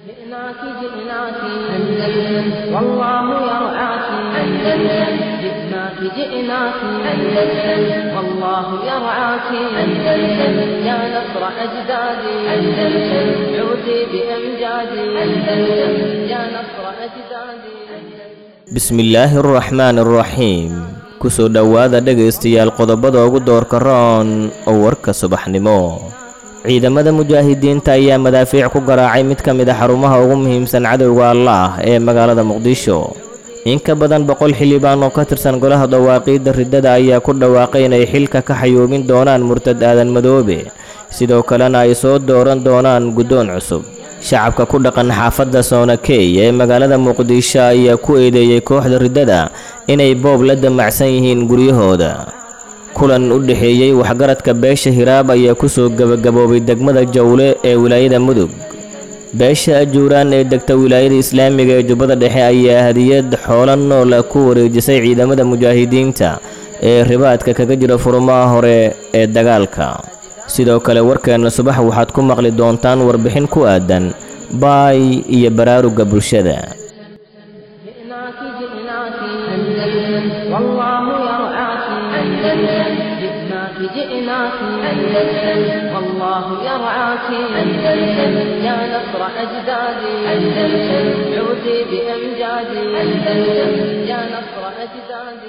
جئناك جئناك أندلس والله يرعاك أندلس جئناك جئناك أندلس والله يرعاك أندلس يا نصر أجدادي أندلس عودي بأمجادي أندلس يا نصر أجدادي bismillaahi araxmaan araxiim kusoo dhowaada dhegaystayaal qodobada ugu doorka roon oo warka subaxnimo ciidamada mujaahidiinta ayaa madaafiic ku garaacay mid ka mid a xarumaha ugu muhiimsan cadowga allaah ee magaalada muqdisho in ka badan boqol xildhibaan oo ka tirsan golaha dawaaqiidda riddada ayaa ku dhawaaqay inay xilka ka xayuubin doonaan murtad aadan madoobe sidoo kalena ay soo dooran doonaan guddoon cusub shacabka ku dhaqan xaafadda soonakey ee magaalada muqdisho ayaa ku eedeeyey kooxda riddada inay boob la damacsan yihiin guryahooda kulan u dhexeeyey waxgaradka beesha hiraab ayaa kusoo gebagaboobay degmada jawle ee wilaayada mudug beesha ajuuraan ee degta wilaayada islaamiga ee jubbada dhexe ayaa hadiyad xoola noola ku wareejisay ciidamada mujaahidiinta ee ribaadka kaga jira furumaha hore ee dagaalka sidoo kale warkeenna subax waxaad ku maqli doontaan warbixin ku aadan baay iyo baraaruga bulshada جئناك جئناك أندلس والله يرعاك أندلس جئناك جئناك أندلس والله يرعاك أندلس يا نصر أجدادي أندلس عودي بأمجادي أندلس يا نصر أجدادي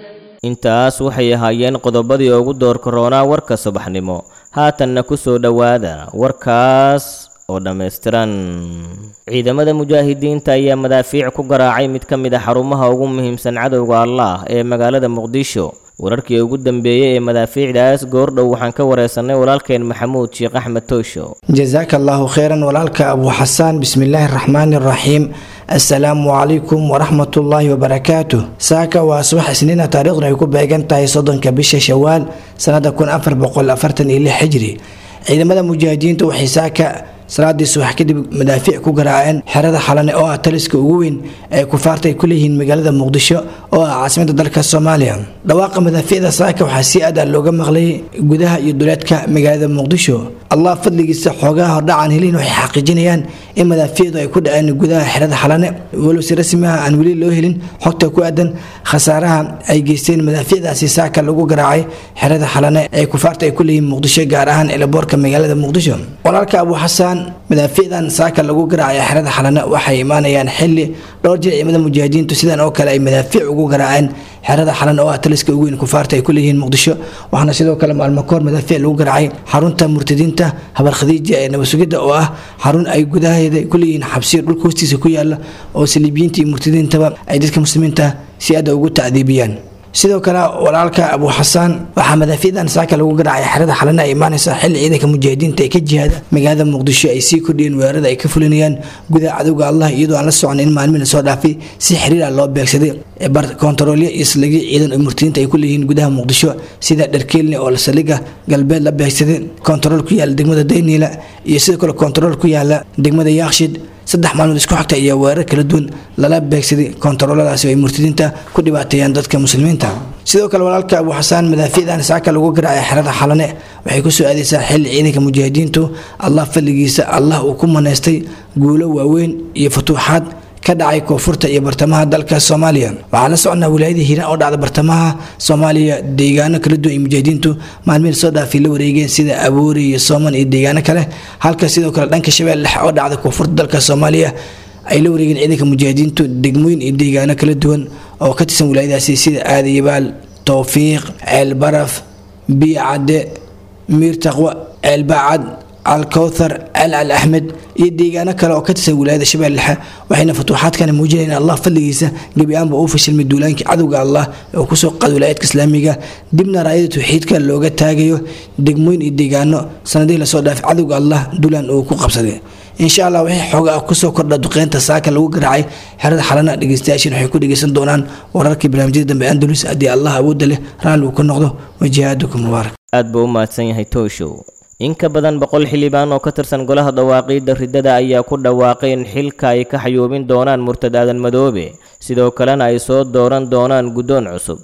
intaas waxay ahaayeen qodobadii ugu doorka roonaa warka subaxnimo haatanna ku soo dhowaada warkaas oo dhammaystiran ciidamada mujaahidiinta ayaa madaafiic ku garaacay mid ka mid a xarumaha ugu muhiimsan cadowga allaah ee magaalada muqdisho wararkii ugu dambeeyey ee madaafiicdaas goordhow waxaan ka wareysanay walaalkeen maxamuud sheekh axmed toosho jasaaka allahu kheyran walaalka abu xasaan bismillaahi araxmaani araxiim assalaamu calaykum waraxmatullaahi wabarakaatuh saaka waa subax isniina taariikhdu ay ku beegan tahay soddonka bisha shawaal sannada kun afar boqol afartan iyo lix xijri ciidamada mujaahidiinta waxay saaka salaadii subax kadib madaafiic ku garaaceen xerada xalane oo ah taliska ugu weyn ee kufaarta ay ku leeyihiin magaalada muqdisho oo ah caasimada dalka soomaaliya dhawaaqa madaafiicda saaka waxaa si aad ah looga maqlay gudaha iyo duleedka magaalada muqdisho allah fadligiisa xoogaha hordhacaan helin waxay xaqiijinayaan in madaafiicdu ay ku dhaceen gudaha xerada xalane walow si rasmi ah aan weli loo helin xogta ku aadan khasaaraha ay geysteen madaafiicdaasi saaka lagu garaacay xerada xalane ee kufaarta ay ku leeyihiin muqdisho gaar ahaan elaboorka magaalada muqdisho walaalka abu xasaan madaafiicdan saaka lagu garaacay xerada xalane waxay imaanayaan xili dhowr jir ciidamada mujaahidiintu sidan oo kale ay madaafiic ugu garaaceen xerada xalan oo ah taliska ugu weyn kufaarta ay ku leeyihiin muqdisho waxaana sidoo kale maalmo kahor madaafiic lagu garaacay xarunta murtadiinta habar khadiija ee nabasugidda oo ah xarun ay gudaheeda ku leeyihiin xabsiyo dhulka hoostiisa ku yaala oo saliibiyiinta iyo murtadiintaba ay dadka muslimiinta si aada ugu tacdiibiyaan sidoo kale walaalka abu xasaan waxaa madaafiicdan saaka lagu garaacay xerada xalane ay imaanaysa xilli ciidanka mujaahidiinta ee ka jihaada magaalada muqdisho ay sii kordhiyeen weerarada ay ka fulinayaan gudaha cadowga allah iyadoo aan la socon in maalmihi lasoo dhaafay si xiriir ah loo beegsaday kontaroolyo iyo saldhigyo ciidan oo murtadiinta ay ku leeyihiin gudaha muqdisho sida dharkeelni oo saldhigga galbeed la beegsaday kontarool ku yaala degmada dayniila iyo sidoo kale kontarool ku yaala degmada yaakshid saddex maalmood isku xigta iyo weerar kala duwan lala beegsaday kontarooladaasi oo ay murtadiinta ku dhibaateeyaan dadka muslimiinta sidoo kale walaalka abu xasaan madaafiicdan saaka lagu garaacay xerada xalane waxay kusoo aadaysaa xilli ciidanka mujaahidiintu allah fadligiisa allah uu ku manaystay guulo waaweyn iyo futuuxaad ka dhacay koonfurta iyo bartamaha dalka soomaaliya waxaa la soconaa wilaayada hiiraan oo dhacda bartamaha soomaaliya deegaano kala duwan iyo mujaahidiintu maalmihii soo dhaafay la wareegeen sida abuuri iyo sooman iyo deegaano kale halka sidoo kale dhanka shabeelle dhexe oo dhacda koonfurta dalka soomaaliya ay la wareegeen ciidanka mujaahidiintu degmooyin iyo deegaano kala duwan oo ka tirsan wilaayadaasi sida aadayabaal towfiiq ceelbaraf biyacadde miir taqwa ceelbacad alkowthar al al axmed iyo deegaano kale oo ka tirsan wilaayada shabeelle dhexe waxayna futuuxaadkani muujinayaan in allah fadligiisa gebi ahaanba uu fashilmay duulaankii cadowga allah oo kusoo qaada wilaayadka islaamiga dibna raayada tawxiidka looga taagayo degmooyin iyo deegaano sanadihii lasoo dhaafay cadowga allah duulaan uu ku qabsaday insha allah wixii xooga ah kusoo kordha duqeynta saaka lagu garaacay xerada xalana dhegeystayaashin waxay ku dhegeysan doonaan wararkii barnaamijyada dambe andalus haddii allah awoodda leh raalli uu ka noqdo wajihaadukum mubaarak aad buu u mahadsan yahay tooshow in ka badan boqol xildhibaan oo ka tirsan golaha dawaaqiidda riddada ayaa ku dhawaaqay in xilka ay ka xayuubin doonaan murtad aadan madoobe sidoo kalena ay soo dooran doonaan guddoon cusub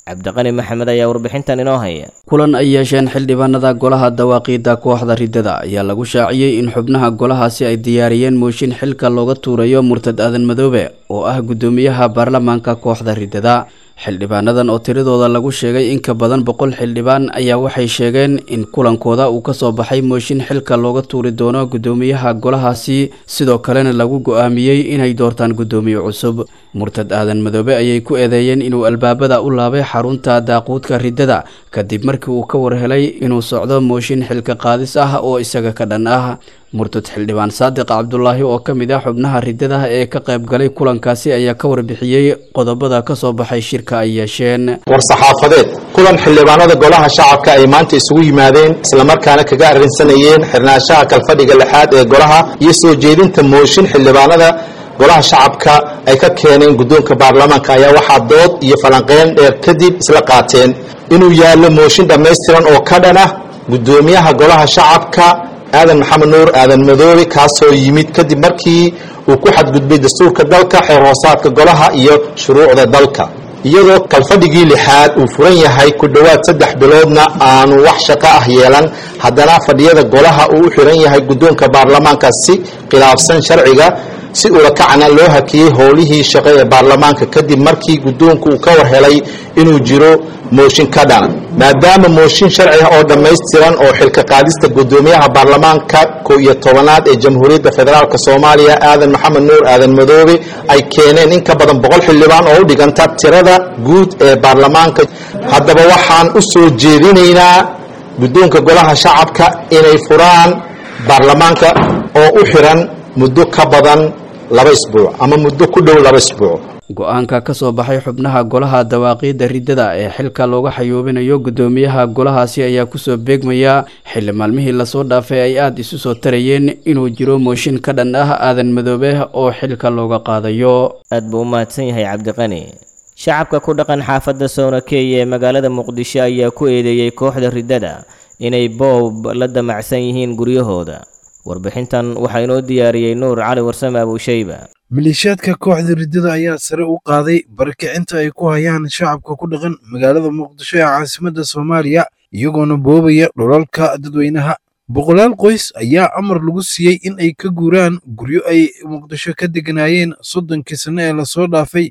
cabdiqani maxamed ayaa warbixintan inoo haya kulan ay yeesheen xildhibaanada golaha dawaaqiidda kooxda riddada ayaa lagu shaaciyey in xubnaha golahaasi ay diyaariyeen mooshin xilka looga tuurayo murtad aadan madoobe oo ah guddoomiyaha baarlamaanka kooxda riddada xildhibaanadan oo tiradooda lagu sheegay in ka badan boqol xildhibaan ayaa waxay sheegeen in kulankooda uu kasoo baxay mooshin xilka looga tuuri doono guddoomiyaha golahaasi sidoo kalena lagu go-aamiyey inay doortaan guddoomiye cusub murtad aadan madoobe ayay ku eedeeyeen inuu albaabada u laabay xarunta daaquudka riddada kadib markii uu ka warhelay inuu socdo mooshin xilka qaadis ah oo isaga ka dhan ah murtad xildhibaan saadiq cabdulaahi oo ka mid ah xubnaha riddada ee ka qayb galay kulankaasi ayaa ka warbixiyey qodobada ka soo baxay shirka ay yeesheen war-saxaafadeed kulan xildhibaanada golaha shacabka ay maanta isugu yimaadeen islamarkaana kaga arrinsanayeen xirnaanshaha kalfadhiga lixaad ee golaha iyo soo jeedinta mooshin xildhibaanada golaha shacabka ay ka keeneen guddoonka baarlamaanka ayaa waxaa dood iyo falanqeyn dheer kadib isla qaateen inuu yaallo mooshin dhammaystiran oo ka dhan ah guddoomiyaha golaha shacabka aadan maxamed nuur aadan madoobe kaasoo yimid kadib markii uu ku xadgudbay dastuurka dalka xeer hoosaadka golaha iyo shuruucda dalka iyadoo kalfadhigii lixaad uu furan yahay ku dhowaad saddex biloodna aanu wax shaqo ah yeelan haddana fadhiyada golaha uu u xiran yahay guddoonka baarlamaanka si khilaafsan sharciga si ulakacna loo hakiyey howlihii shaqo ee baarlamaanka kadib markii guddoonku uu ka war helay inuu jiro mooshin ka dhana maadaama mooshin sharci ah oo dhammaystiran oo xilka qaadista guddoomiyaha baarlamaanka kow iyo tobanaad ee jamhuuriyadda federaalk soomaaliya aadan maxamed nuur aadan madoobe ay keeneen in ka badan boqol xildhibaan oo u dhiganta tirada guud ee baarlamaanka haddaba waxaan u soo jeedinaynaa guddoonka golaha shacabka inay furaan baarlamaanka oo u xiran muddo ka badan laba isbuuc ama muddo ku dhow laba isbuuc go-aanka ka soo baxay xubnaha golaha dawaaqiidda riddada ee xilka looga xayuubinayo guddoomiyaha golahaasi ayaa kusoo beegmaya xilli maalmihii lasoo dhaafay ay aada isu soo tarayeen inuu jiro mooshin ka dhan ah aadan madoobe oo xilka looga qaadayo aad buu u mahadsan yahay cabdiqani shacabka ku dhaqan xaafadda soonakeeya ee magaalada muqdisho ayaa ku eedeeyey kooxda riddada inay boob la damacsan yihiin guryahooda warbixintan waxaa inoo diyaariyey nuur cali warsame abuushayba maleeshiyaadka kooxda riddada ayaa sare u qaaday barakicinta ay ku hayaan shacabka ku dhaqan magaalada muqdisho ee caasimadda soomaaliya iyagoona boobaya dhulalka dadweynaha boqolaal qoys ayaa amar lagu siiyey in ay ka guuraan guryo ay muqdisho ka deganaayeen soddonkii sanno ee lasoo dhaafay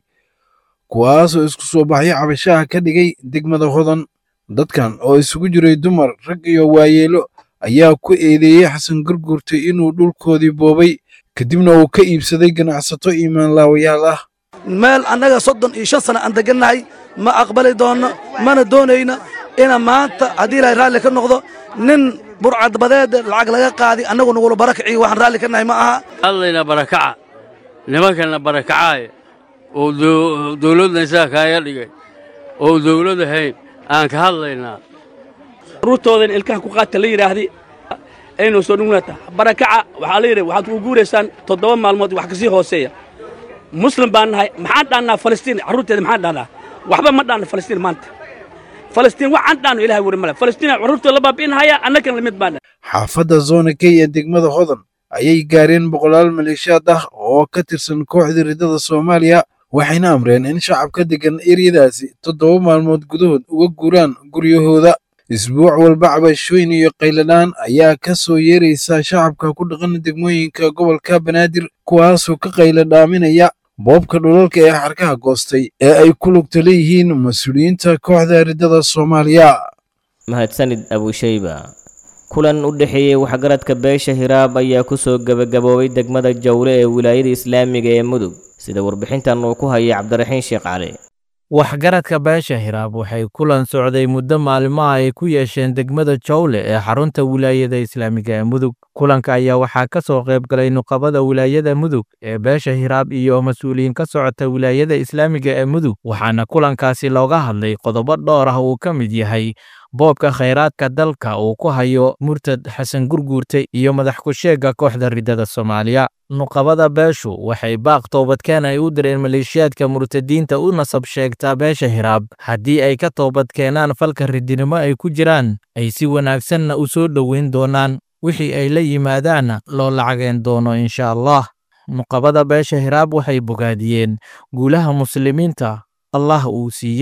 kuwaasoo isku soo baxyo cabashaha ka dhigay degmada hodan dadkan oo isugu jiray dumar rag iyo waayeelo ayaa ku eedeeyey xasan gurgurtay inuu dhulkoodii boobay kadibna uu ka iibsaday ganacsato iimaanlaawayaal ah meel annaga soddon iyo shan sana aan degannahay ma aqbali doonno mana doonayno ina maanta haddii ilahay raalli ka noqdo nin burcadbadeed lacag laga qaadi annagu nagula barakiciyo waxaan raalli ka nahay ma aha allayna barakaca nimankana barakacaaya oo dawladna isaga kaaga dhigay oo dawlad ahayn aan ka hadlaynaa ruurtoodan ilkaha ku qaadka la yidhaahday aynu soo dhugnaata barakaca waxaa la yidhi waxaad ku guuraysaan toddoba maalmood wax kasii hooseeya muslim baan nahay maxaan dhaannaa falastiin carruurteeda maxaan dhaannaa waxba ma dhaanno falastiin maanta falastiin waxaan dhaanno ilahay wari male falastiin carruurtooda la baabi'inahaya annagan lamid baan xaafadda zona key ee degmada hodan ayay gaareen boqolaal maleeshiyaad ah oo ka tirsan kooxda riddada soomaaliya waxayna amreen in shacabka deggan eryadaasi toddoba maalmood gudahood uga guuraan guryahooda isbuuc walba cabashooyin iyo qayladhaan ayaa ka soo yeeraysa shacabka ku dhaqan degmooyinka gobolka banaadir kuwaasoo ka qayladhaaminaya boobka dhulalka ee xarkaha goostay ee ay ku lugta leeyihiin mas-uuliyiinta kooxda riddada soomaaliya mahadsanid abuushayba kulan u dhexeeyey waxgaradka beesha hiraab ayaa kusoo gebagaboobay degmada jawle ee wilaayada islaamiga ee mudug sida warbixintan uu ku hayay cabdiraxiin sheekh cali waxgaradka beesha hiraab waxay kulan socday muddo maalmaha ay ku yeesheen degmada jawle ee xarunta wilaayada islaamiga ee mudug kulanka ayaa waxaa ka soo qayb galay nuqabada wilaayada mudug ee beesha hiraab iyo mas-uuliyiin ka socota wilaayada islaamiga ee mudug waxaana kulankaasi looga hadlay qodobo dhowr ah uu ka mid yahay boobka khayraadka dalka uu ku hayo murtad xasan gurguurte iyo madax ku-sheegga kooxda riddada soomaaliya nuqabada beeshu waxay baaq toobadkeen ay u direen maleeshiyaadka murtadiinta u nasab sheegtaa beesha hiraab haddii ay ka toobadkeenaan falka ridinimo ay ku jiraan ay si wanaagsanna u soo dhoweyn doonaan wixii ay la yimaadaanna loo lacageen doono insha allah nuqabada beesha hiraab waxay bogaadiyeen guulaha muslimiinta allah uu siiyey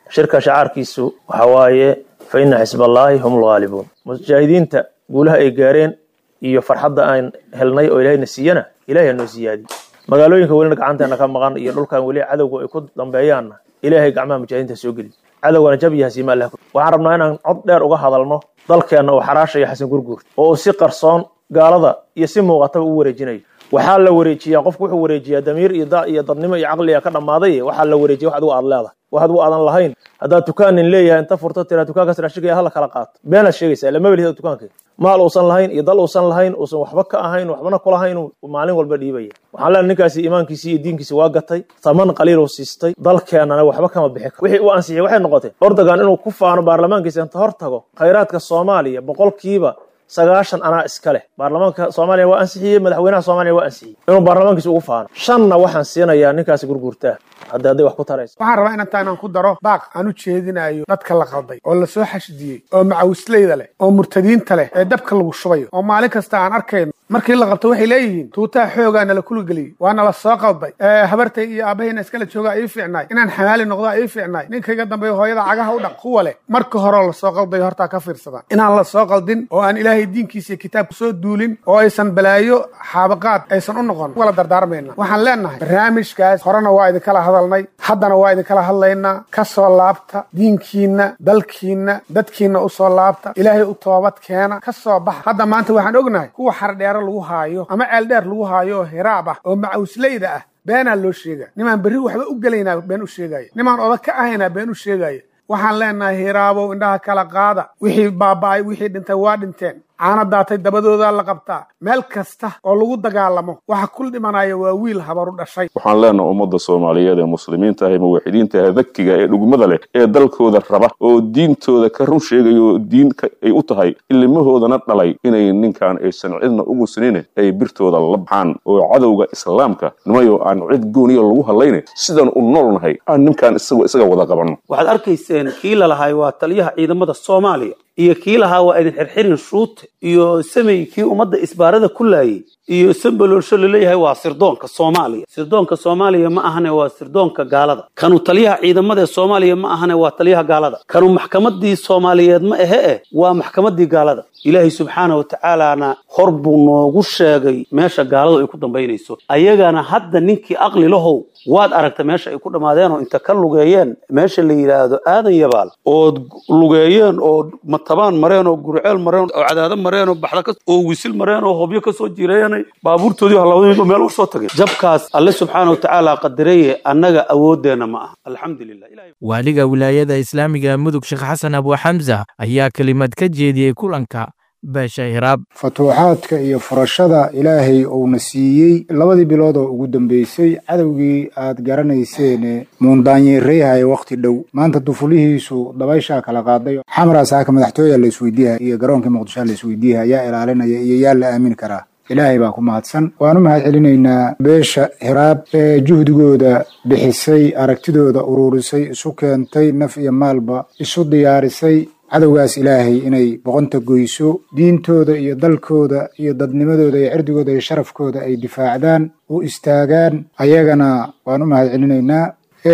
shirka shacaarkiisu waxa waaye fa ina xisballaahi hum lghaalibuun mujaahidiinta guulaha ay gaareen iyo farxadda aan helnay oo ilahayna siiyana ilahay ha noo siyaadiy magaalooyinka welina gacanteena ka maqan iyo dhulkan weli cadowga ay ku dambeeyaanna ilaahay gacmaha mujaahidiinta soo geli cadowgana jab iyo hasiima allah waxaan rabnaa inaan cod dheer uga hadalno dalkeenna uu xaraashaya xasan gurguur oo uu si qarsoon gaalada iyo si muuqataba u wareejinayo waxaa la wareejiyaa qofku wuxuu wareejiyaa damiir iyo da iyo dadnimo iyo caqliga ka dhammaaday waxaa la wareejiya wax adigu aad leedahay wax adigu aadan lahayn haddaad dukaanin leeyahay inta furto tiraa dukaankaas raashigaya hala kala qaato beenaad sheegaysaa lama welihida dukaanka maal uusan lahayn iyo dal uusan lahayn uusan waxba ka ahayn waxbana kulahayn maalin walba dhiibaya waxaan leenahay ninkaasi iimaankiisi iyo diinkiisi waa gatay taman qaliiluu siistay dalkeennana waxba kama bixi karo wixii uu ansixiyey waxay noqotay ordogan inuu ku faano baarlamaankiisa inta hor tago khayraadka soomaaliya boqolkiiba sagaashan anaa iska leh baarlamaanka soomaaliya waa ansixiyey madaxweynaha soomaaliya waa ansixiyey inuu baarlamaankiisa ugu faano shanna waxaan siinayaa ninkaasi gurguurtaa hadda hadday wax ku tarayso waxaan rabaa inantaa inaan ku daro baaq aan u jeedinayo dadka la qalday oo la soo xashidiyey oo macawisleyda leh oo murtadiinta leh ee dabka lagu shubayo oo maalin kasta aan arkayno markii la qabto waxay leeyihiin tuutaha xoogaa nala kuligeliyey waa nala soo qalday habartay iyo aabahayna iskala joogaa ii fiicnaay inaan xamaali noqdaa ii fiicnaay ninkayga dambeeya hooyada cagaha u dhaq kuwa leh marka horeo lasoo qaldayo hortaa ka fiirsadaan inaan la soo qaldin oo aan ilaahay diinkiisa iyo kitaabka soo duulin oo aysan balaayo xaabaqaad aysan u noqon wala dardaarmayna waxaan leenahay barnaamijkaas horena waa idinkala hadalnay haddana waa idinkala hadlaynaa ka soo laabta diinkiinna dalkiinna dadkiinna u soo laabta ilaahay u toobad keena ka soo baxa hadda maanta waxaan ognahay kuwa xardheero lagu haayo ama ceeldheer lagu haayo oo hiraab ah oo macawisleyda ah beenaa loo sheega nimaan berri waxba u gelaynaa been u sheegaya nimaan odag ka ahaynaa been u sheegaya waxaan leenahay hiraabow indhaha kala qaada wixii baaba'ay wixii dhintay waa dhinteen caana daatay dabadoodaa la qabtaa meel kasta oo lagu dagaalamo waxa kul dhimanaya waa wiil habaru dhashay waxaan leenahay ummadda soomaaliyeed ee muslimiinta ah ee muwaxidiinta ah dakiga ee dhugmada leh ee dalkooda raba oo diintooda ka run sheegaya oo diin ay u tahay ilmahoodana dhalay inay ninkan aysan cidna ugu sinine ay birtooda la baxaan oo cadowga islaamka nimayo aan cid gooniya lagu hadlayne sidaan u noolnahay aan ninkan isaga isaga wada qabanno waxaad arkayseen kii lalahay waa taliyaha ciidamada soomaaliya iyo kii lahaa waa idin xirxirin shuute iyo samey kii ummadda isbaarada ku laayay iyo sambaloolsho laleeyahay waa sirdoonka soomaaliya sirdoonka soomaaliya ma ahane waa sirdoonka gaalada kanu taliyaha ciidamada ee soomaaliya ma ahane waa taliyaha gaalada kanu maxkamadii soomaaliyeed ma ahe eh waa maxkamadii gaalada ilaahay subxaana wa tacaalana hor buu noogu sheegay meesha gaaladu ay ku dambaynayso ayagana hadda ninkii aqli lahow waad aragta meesha ay ku dhammaadeenoo inta ka lugeeyeen meesha la yidhaahdo aadan yabaal ood lugeeyeen oo matabaan mareen oo gurceel mareen oo cadaado mareen oo baxda oo wisil mareen oo hobyo kasoo jireeyanay baabuurtoodii halawdayba meel usoo tagay jabkaas alle subxaana wa tacaala qadareye annaga awoodeenna ma aha alxamdulilah waaliga wilaayada islaamiga mudug sheekh xasan abu xamsa ayaa kelimad ka jeediyey kulanka beesha hiraab futuuxaadka iyo furashada ilaahay uuna siiyey labadii bilood oo ugu dambeysay cadowgii aad garanayseene muundaanyeereyhaya wakhti dhow maanta dufulihiisu dabayshaa kala qaaday xamraa saaka madaxtooya la isweydiiha iyo garoonkii muqdishoa la isweydiiha yaa ilaalinaya iyo yaa la aamini karaa ilaahay baa ku mahadsan waan u mahad celinaynaa beesha hiraab ee juhdigooda bixisay aragtidooda uruurisay isu keentay naf iyo maalba isu diyaarisay cadowgaas ilaahay inay boqonta goyso diintooda iyo dalkooda iyo dadnimadooda iyo cirdigooda iyo sharafkooda ay difaacdaan u istaagaan ayagana waan u mahad celinaynaa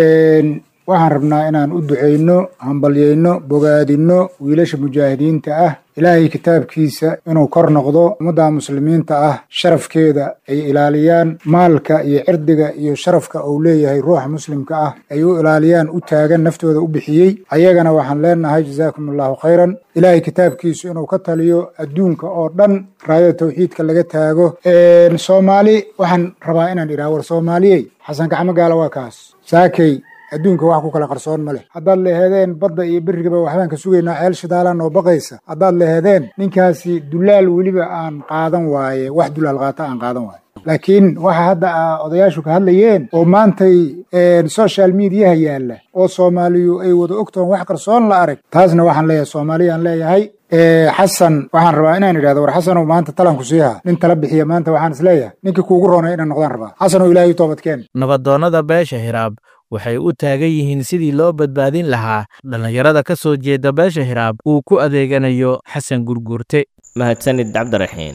waxaan rabnaa inaan u ducayno hambalyayno bogaadinno wiilasha mujaahidiinta ah ilaahay kitaabkiisa inuu kor noqdo ummadda muslimiinta ah sharafkeeda ay ilaaliyaan maalka iyo cirdiga iyo sharafka uu leeyahay ruuxa muslimka ah ay u ilaaliyaan u taagan naftooda u bixiyey ayagana waxaan leenahay jazaakum allahu khayran ilaahay kitaabkiisu inuu ka taliyo adduunka oo dhan raayada tawxiidka laga taago soomaali waxaan rabaa inaan idhaha war soomaaliyey xasan gacmo gaala waa kaas saakay adduunka wax ku kala qarsoon ma leh haddaad leheedeen badda iyo berrigaba waxbaan ka sugaynaa ceel shidaalaan oo baqaysa haddaad leheedeen ninkaasi dulaal weliba aan qaadan waaye wax dulaal qaata aan qaadan waaye laakiin waxa hadda odayaashu ka hadlayeen oo maantay social mediaha yaalla oo soomaaliyu ay wada ogtoon wax qarsoon la arag taasna waxaan leeyahay soomaaliyaan leeyahay xasan waxaan rabaa inaan idhahdo war xasanow maanta talanku siiha nin tala bixiya maanta waxaan is leeyahay ninkii kuugu roonay inaan noqdaan rabaa xasanow ilaahay toobadkeen nabadoonnada beesha hiraab waxay u taagan yihiin sidii loo badbaadin lahaa dhallinyarada ka soo jeeda beesha hiraab uu ku adeeganayo xasan gurguurte mahadsanid cabdiraxiin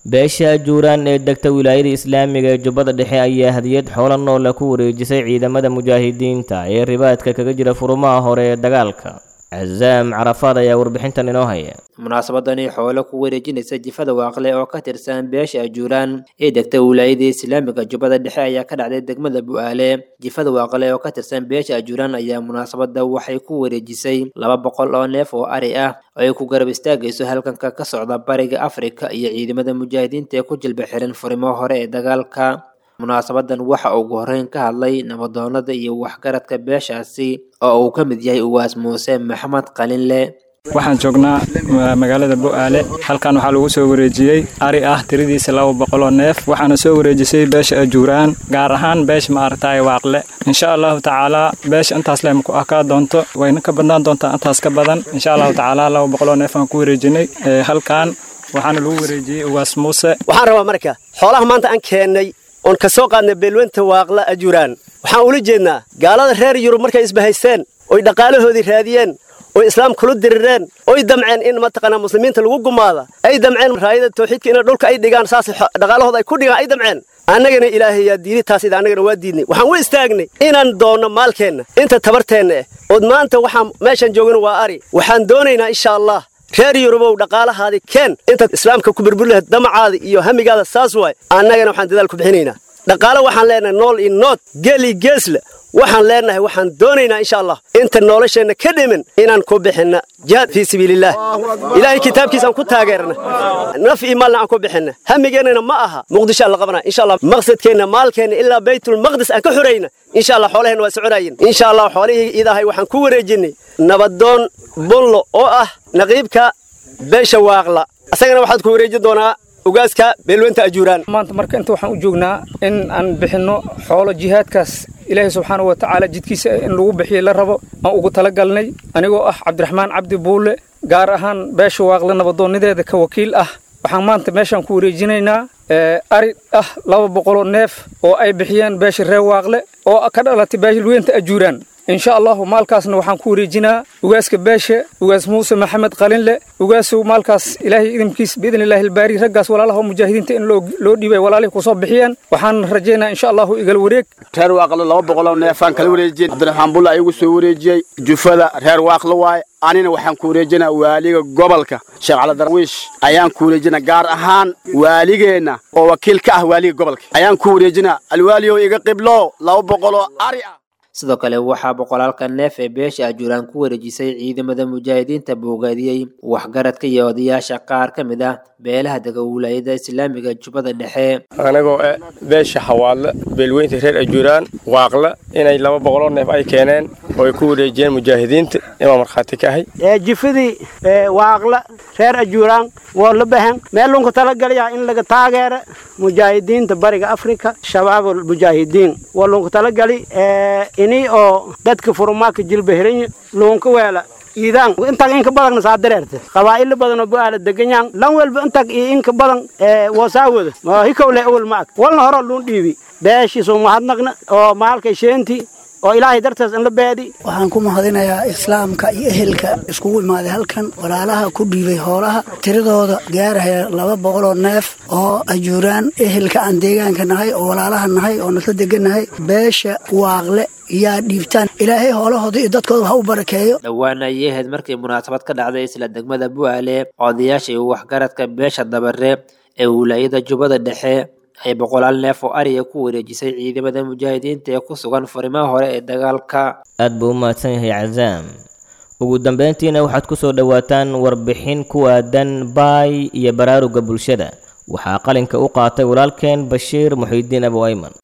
beesha ajuuraan ee degta wilaayada islaamiga ee jubbada dhexe ayaa hadiyad xoola noola ku wareejisay ciidamada mujaahidiinta ee ribaadka kaga jira furumaha hore ee dagaalka casaam carafaad ayaa warbixintan inoo haya munaasabadani xoolo ku wareejinaysa jifada waaqle oo ka tirsan beesha ajuuraan ee degta wilaayada islaamiga jubbada dhexe ayaa ka dhacday degmada bu'aale jifada waaqle oo ka tirsan beesha ajuuraan ayaa munaasabada waxay ku wareejisay laba boqol oo neef oo ari ah oo ay ku garab istaagayso halganka ka socda bariga afrika iyo ciidamada mujaahidiinta ee ku jilba xiran furimo hore ee dagaalka munaasabadan waxa ugu horreyn ka hadlay nabadoonada iyo waxgaradka beeshaasi oo uu ka mid yahay uwaas muuse maxamed qalinle waxaan joognaa magaalada bu'aale halkan waxaa lagu soo wareejiyey ari ah tiradiisa laba boqoloo neef waxaana soo wareejisay beesha ajuuraan gaar ahaan beesha maaragtay waaqle insha allahu tacaalaa beesha intaas leh maku akaa doonto wayna ka badnaan doontaa intaas ka badan insha allahu tacaalaa laba boqoloo neef aan ku wareejinay halkan waxaana lagu wareejiyey uwaas muuse waxaan rabaa marka xoolaha maanta aan keennay oon ka soo qaadnay beelwenta waaqla ajuuraan waxaan ula jeednaa gaalada reer yurub markay isbahaysteen oy dhaqaalahoodii raadiyeen oy islaam kula dirireen oy damceen in mataqaanaa muslimiinta lagu gumaada ay damceen raayada tawxiidka in dhulka ay dhigaan saas dhaqaalahooda ay ku dhigaan ay damceen annagana ilaahay yaa diiday taas ida annagana waa diidnay waxaan u istaagnay inaan doonno maalkeenna inta tabarteenna eh ood maanta waxaan meeshaan joogana waa ari waxaan doonaynaa insha allah reer yurubow dhaqaalahaadi keen intaad islaamka ku burburi lahayd damacaada iyo hamigaada saas waay annagana waxaan dadaal ku bixinaynaa dhaqaale waxaan leenahay nool iyo nood geel iyo geesle waxaan leenahay waxaan doonaynaa insha allah inta nolosheenna ka dhimin inaan ku bixinna jihaad fii sabiilillaah ilaahay kitaabkiisaan ku taageerna naf iyo maalna aan ku bixinna hamigeennana ma aha muqdisho aan la qabanaa insha allah maqsadkeenna maalkeenna ilaa baytulmaqdis aan ka xurayna insha allah xoolaheenna waa soconaayeen insha allah xoolihii idahay waxaan ku wareejinay nabadoon bullo oo ah naqiibka beesha waaqla asagana waxaad ku wareejin doonaa ugaaska beelwenta ajuuraan maanta marka inta waxaan u joognaa in aan bixinno xoolo jihaadkaas ilaahay subxaana wa tacaala jidkiisa in lagu bixiyo la rabo aan ugu talagalnay anigoo ah cabdiraxmaan cabdi buulle gaar ahaan beesha waaqle nabadoonnideeda ka wakiil ah waxaan maanta meeshaan ku wareejinaynaa ari ah laba boqoloo neef oo ay bixiyeen beesha reer waaqle oo ka dhalatay beelwenta ajuuraan insha allahu maalkaasna waxaan ku wareejinaa ugaaska beeshe ugaas muuse maxamed qalinle ugaasu maalkaas ilaahay idinkiis biidn illahi albaari raggaas walaalaha mujaahidiinta in loo dhiibay walaalihii kusoo bixiyeen waxaan rajaynaa insha allahu igal wareeg reer waaqlo laba boqoloo neefaan kala wareejiyey cabdiraxmaan bulla ayagu soo wareejiyey jufada reer waaqlo waaye anina waxaan ku wareejinaa waaliga gobolka sheekh cali darwiish ayaan ku wareejinaa gaar ahaan waaligeenna oo wakiil ka ah waaliga gobolka ayaan ku wareejinaa alwaaliyow iga qiblo laba boqoloo ari ah sidoo kale waxaa boqolaalka neef ee beesha ajuuraan ku wareejisay ciidamada mujaahidiinta boogaadiyey waxgaradka iyo odayaasha qaar ka mid ah beelaha dega wilaayada islaamiga jubbada dhexe anagoo eh beesha xawaadle beelweynta reer ajuuraan waaqle inay laba boqoloo neef ay keeneen oo ay ku wareejiyeen mujaahidiinta imaa markhaati ka ahay jifadii waaqle reer ajuuraan waa la bahan meel lunka talagalaya in laga taageero mujaahidiinta bariga afrika shabaabul mujaahidiin waa lunka talagali ini oo dadka furumaaka jilba hiran luunka weela iidaan intag inka badan saa dareerte qabaa'ilo badan oo bu'aala deganyaan lan welba intag iyo inka badan wasaawada ma hikowle awal maag walna horo luun dhiibi beeshiisu mahadnaqna oo maalkay sheenti oo ilaahay dartaas in la beedi waxaan ku mahadinayaa islaamka iyo ehelka iskugu imaaday halkan walaalaha ku dhiibay hoolaha tiradooda gaaraya laba boqoloo neef oo ajuuraan ehelka aan deegaanka nahay oo walaalaha nahay oo nasla degannahay beesha waaqle yaa dhiibtaan ilaahay hoolahooda iyo dadkooda ha u barakeeyo dhowaan ayay ahayd markii munaasabad ka dhacday isla degmada bu'aale odayaasha iyo waxgaradka beesha dabare ee wilaayada jubbada dhexe ay boqolaal neef oo ariga ku wareejisay ciidamada mujaahidiinta ee ku sugan furimaha hore ee dagaalka aad buu u mahadsan yahay cazaam ugu dambeyntiina waxaad ku soo dhowaataan warbixin ku aadan baay iyo baraaruga bulshada waxaa qalinka u qaatay walaalkeen bashiir muxiidiin abu ayman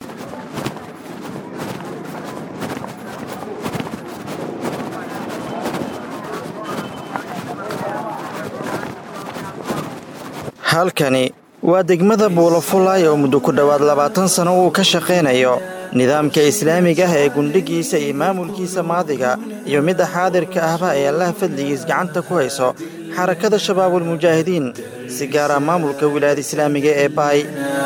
halkani waa degmada buulafulay oo muddo ku dhowaad labaatan sano uu ka shaqaynayo nidaamka islaamiga ah ee gundhigiisa iyo maamulkiisa maadiga iyo midda xaadirka ahba ee allaha fadligiis gacanta ku hayso xarakada shabaabulmujaahidiin si gaara maamulka wilaayada islaamiga ee baay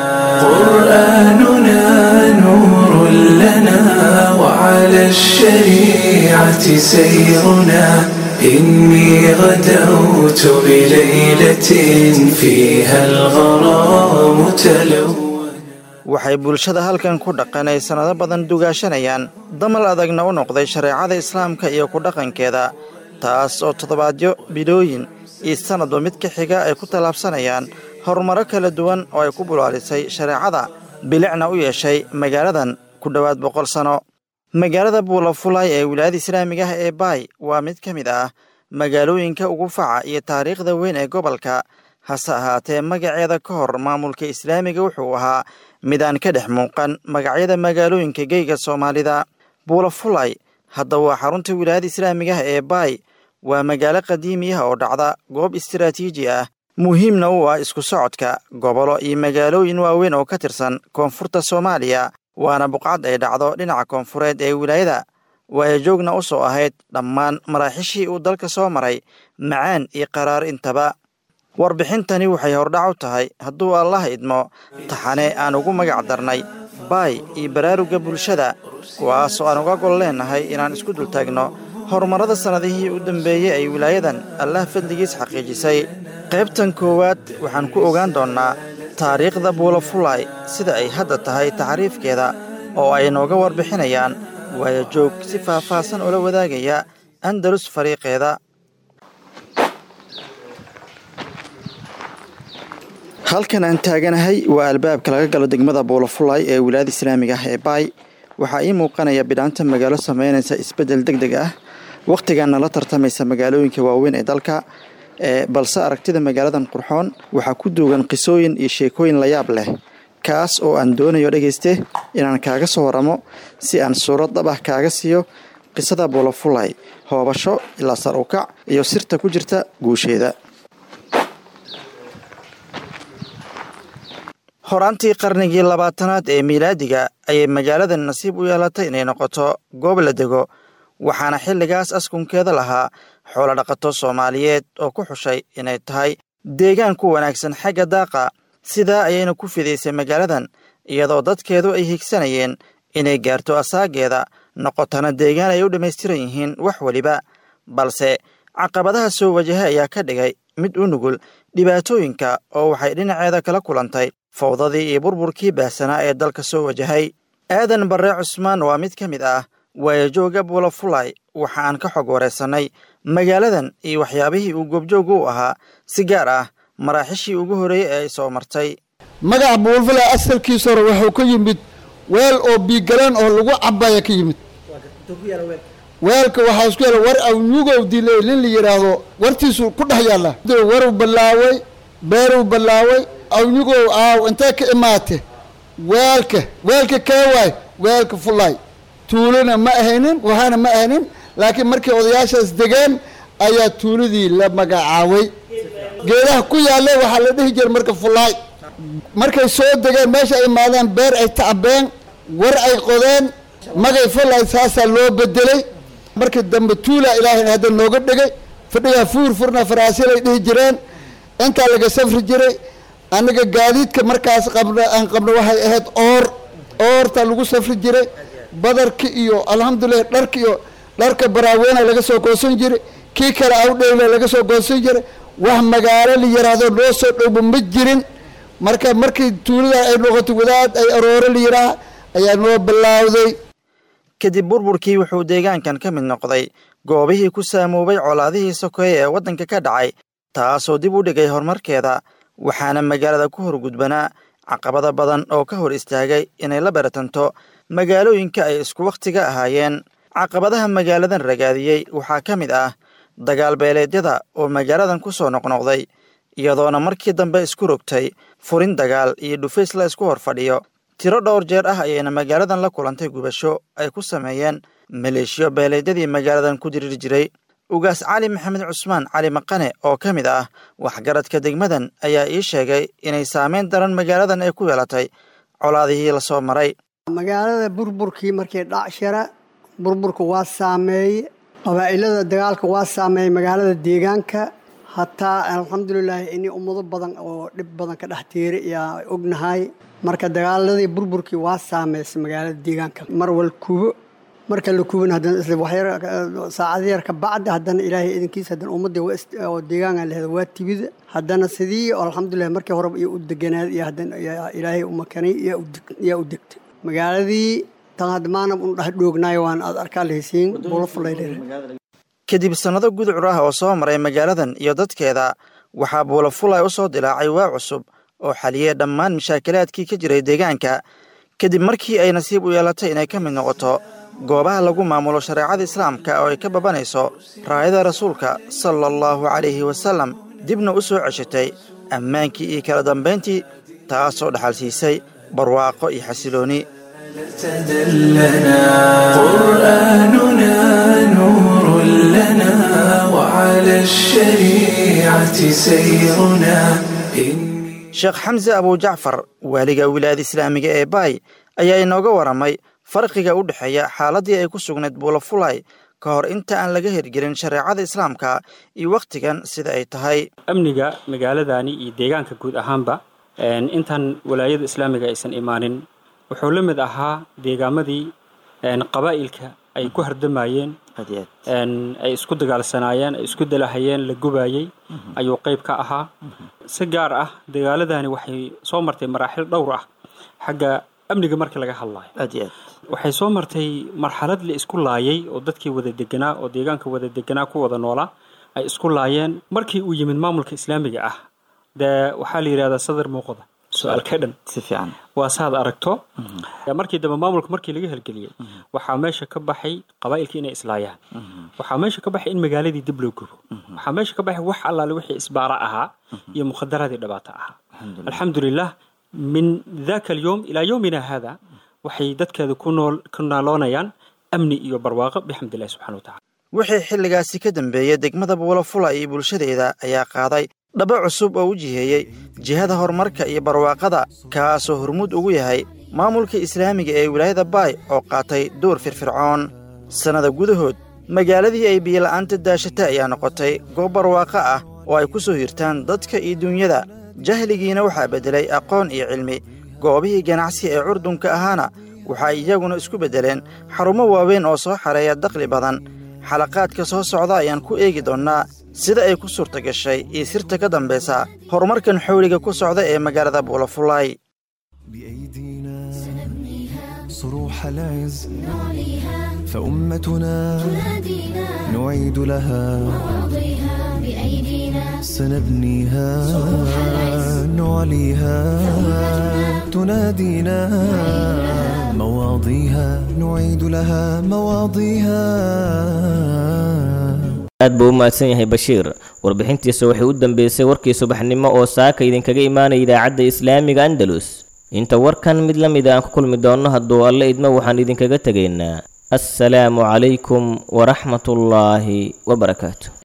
قرآننا نور لنا وعلى الشريعة سيرنا إني غدوت بليلة فيها الغرام تلو waxay bulshada halkan ku dhaqan ay sannado badan dugaashanayaan damal adagna u noqday shareecada islaamka iyo ku dhaqankeeda taas oo toddobaadyo bilooyin iyo sannadba mid ka xiga ay ku tallaabsanayaan horumaro kala duwan oo ay ku bulaalisay shareecada bilicna u yeeshay magaaladan ku dhowaad boqol sano magaalada buulafulay ee wilaayada islaamiga ah ee baay waa mid ka mid ah magaalooyinka ugu faca iyo taariikhda weyn ee gobolka hase ahaatee magaceeda ka hor maamulka islaamiga wuxuu ahaa mid aan ka dhex muuqan magacyada magaalooyinka geyga soomaalida buulafulay hadda waa xarunta wilaayada islaamiga ah ee baay waa magaalo qadiimi ah oo dhacda goob istiraatiiji ah muhiimna u ah isku socodka gobolo iyo magaalooyin waaweyn oo ka tirsan koonfurta soomaaliya waana buqcad ay dhacdo dhinaca koonfureed ee wilaayada waayo joogna u soo ahayd dhammaan maraaxishii uu dalka soo maray macaan iyo qaraar intaba warbixintani waxay hordhac u tahay hadduu allah idmo taxane aan ugu magac darnay baay iyo baraaruga bulshada kuwaasoo aan uga gol leennahay inaan isku dultaagno horumarrada sannadihii u dambeeyey ay wilaayadan allah fadligiis xaqiijisay qaybtan koowaad waxaan ku ogaan doonnaa taariikhda buulafulay sida ay hadda tahay taxriifkeeda oo ay nooga warbixinayaan waayo joog si faahfaahsan ula wadaagaya andalus fariiqeeda halkan aan taaganahay waa albaabka laga galo degmada buulafulay ee wilaayada islaamiga ah ee baay waxaa ii muuqanaya bidhaanta magaalo sameynaysa isbeddel deg deg ah wakhtigaana la tartamaysa magaalooyinka waaweyn ee dalka balse aragtida magaaladan qurxoon waxaa ku duugan qisooyin iyo sheekooyin layaab leh kaas oo aan doonayo dhegayste inaan kaaga soo waramo si aan suurad dhab ah kaaga siiyo qisada buulafulay hoobasho ilaa sar ukac iyo sirta ku jirta guusheeda horaantii qarnigii labaatanaad ee miilaadiga ayay magaaladan nasiib u yeelatay inay noqoto goob la dego waxaana xilligaas askunkeeda lahaa xoolodhaqato soomaaliyeed oo ku xushay inay tahay deegaan ku wanaagsan xagga daaqa sidaa ayayna ku fidaysay magaaladan iyadoo dadkeedu ay higsanayeen inay gaarto asaageeda noqotana deegaan ay u dhammaystiran yihiin wax weliba balse caqabadaha soo wajahay ayaa ka dhigay mid u nugul dhibaatooyinka oo waxay dhinaceeda kala kulantay fawdadii iyo burburkii baahsanaa ee dalka soo wajahay aadan barre cusmaan waa mid ka mid ah waayajooga buulafulay waxa aan ka xog wareysannay magaaladan iyo waxyaabihii uu goobjooga u ahaa si gaar ah maraaxishii ugu horreeyey ee ay soo martay magaca buulafulay asalkiisa hore wuxuu ka yimid weel oo biigaleen oo lagu cabaya ka yimid weelka waxaa isku yaala war awnugow dilay nin la yidhaahdo wartiisu ku dhex yaalla waruu ballaaway beeruu ballaaway awnugow aaw intee ka imaate weelka weelka kee waay weelka fulay tuulona ma ahaynin waxaana ma ahaynin laakiin markii odayaashaas degeen ayaa tuuladii la magacaabay geedaha ku yaalla waxaa la dhihi jiray marka fulaay markay soo degeen meesha ay imaadeen beer ay tacbeen war ay qodeen magay fulay saasaa loo bedelay markii dambe tuula ilaahay hadda nooga dhigay fadhigaa fuur furna faraasilay dhihi jireen intaa laga safri jiray aniga gaadiidka markaas qabna aan qabno waxay ahayd oor oorta lagu safri jiray badarka iyo alxamdulilah dharka iyo dharka baraaweena laga soo goosan jiray kii kale awdhowle laga soo goosan jiray wax magaalo la yidhaahdo loo soo dhowba ma jirin marka markii tuulada ay noqotay wadaad ay aroore la yidhaaha ayaa noo bilaawday kadib burburkii wuxuu deegaankan ka mid noqday goobihii ku saamoobay colaadihii sokeeye ee waddanka ka dhacay taasoo dib u dhigay horumarkeeda waxaana magaalada ku horgudbanaa caqabada badan oo ka hor istaagay inay la baratanto magaalooyinka ay isku wakhtiga ahaayeen caqabadaha magaaladan ragaadiyey waxaa ka mid ah dagaal beeleedyada oo magaaladan ku soo noqnoqday iyadoona markii dambe isku rogtay furin dagaal iyo dhufays la isku hor fadhiyo tiro dhowr jeer ah ayayna magaaladan la kulantay gubasho ay ku sameeyeen maleeshiyo beeleedyadii magaaladan ku diriri jiray ugaas cali maxamed cusmaan cali maqane oo ka mid ah waxgaradka degmadan ayaa ii sheegay inay saameyn daran magaaladan ay ku yeelatay colaadihii lasoo maray magaalada burburkii markii dhacshara burburka waa saameeye qabaa'ilada dagaalka waa saameeyey magaalada deegaanka hataa alxamdulilaahi ini ummado badan oo dhib badan ka dhex tiiri ayaa ognahay marka dagaaladii burburkii waa saameysay magaalada deegaanka marwal kubo marka la kuban haddana isla waxyar saacad yar ka bacdi haddana ilaahay idinkiisa haddana ummadda waa is- oo deegaanka lehda waa tibida haddana sidii oo alxamdulilah markii horeba iyo u deganaad iyo haddana yaa ilaahay u makanay yaa u deg- yaa u degtay magaaladii tan hadda maana un dhex dhoognaayo waan aad arkaa lahaysiin buulafulayleer kadib sannado gudcur ah oo soo maray magaaladan iyo dadkeeda waxaa buulafulay u soo dilaacay waa cusub oo xaliyey dhammaan mashaakilaadkii ka jiray deegaanka kadib markii ay nasiib u yeelatay inay ka mid noqoto goobaha lagu maamulo shareecada islaamka oo ay ka babanayso raayada rasuulka sala allahu calayhi wasallam dibna u soo ceshatay ammaankii iyo kala dambayntii taasoo dhaxal siisay barwaaqo iyo xasilooni تدلنا قرآننا نور لنا وعلى الشريعة سيرنا sheekh xamse abujacfar waaliga wilaayada islaamiga ee baay ayaa inooga waramay farqiga u dhexeeya xaaladdii ay ku sugnayd buulafulay ka hor inta aan laga hirgelin shareecada islaamka iyo wakhtigan sida ay tahay amniga magaaladani iyo deegaanka guud ahaanba een, intaan walaayada islaamiga aysan imaanin wuxuu la mid ahaa deegaamadii een, qabaa'ilka ay ku hardamayeen een, ay isku dagaalsanaayeen ay isku dalahayeen la gubayey ayuu qayb ka ahaa si gaar ah dagaaladani waxay soo martay maraaxil dhowr ah xagga amniga marka laga hadlayo waxay soo martay marxalad la isku laayay oo dadkii wada deganaa oo deegaanka wada deganaa ku wada noolaa ay isku laayeen markii uu yimid maamulka islaamiga ah dee waxaa la yidhahdaa sadar muuqda su-aal ka dhan si fiican waa saad aragto markii dambe maamulka markii laga hirgeliyey waxaa meesha ka baxay qabaa'ilkii inay islaayaan waxaa meesha ka baxay in magaaladii dib loo gubo waxaa meesha ka baxay wax allaale wixii isbaara ahaa iyo mukhadaraadii dhibaato ahaa alxamdulilah min daka alyowm ilaa yowmina hada waxay dadkeeda ku nool ku naaloonayaan amni iyo barwaaqo bixamdillahi subxana wa tacala wixii xilligaasi ka dambeeyey degmada buulafula iyo bulshadeeda ayaa qaaday dhabo cusub oo u jiheeyey jihada horumarka iyo barwaaqada kaasoo hormuud ugu yahay maamulka islaamiga ee wilaayada baay oo qaatay door firfircoon sannada gudahood magaaladii ay biyola'aanta daashatay ayaa noqotay goob barwaaqo ah oo ay ku soo hirtaan dadka iyo duunyada jahligiina waxaa beddelay aqoon iyo cilmi goobihii ganacsi ee curdunka ahaana waxay iyaguna isku beddeleen xarumo waaweyn oo soo xareeya dakhli badan xalaqaadka soo socda ayaan ku eegi doonnaa sida ay ku suurta gashay iyo sirta ka dambaysa horumarkan xowliga ku socda ee magaalada buulafulay صروح العز فأمتنا نعيد لها سنبنيها نعليها تنادينا مواضيها نعيد لها مواضيها aad buu u mahadsan yahay bashiir warbixintiisa waxay u dambeysay warkii subaxnimo oo saaka idinkaga imaanaya idaacadda islaamiga andalus inta warkan mid la mid aan ku kulmi doonno hadduu alle idmo waxaan idinkaga tegaynaa assalaamu calaykum waraxmatullaahi wabarakaatu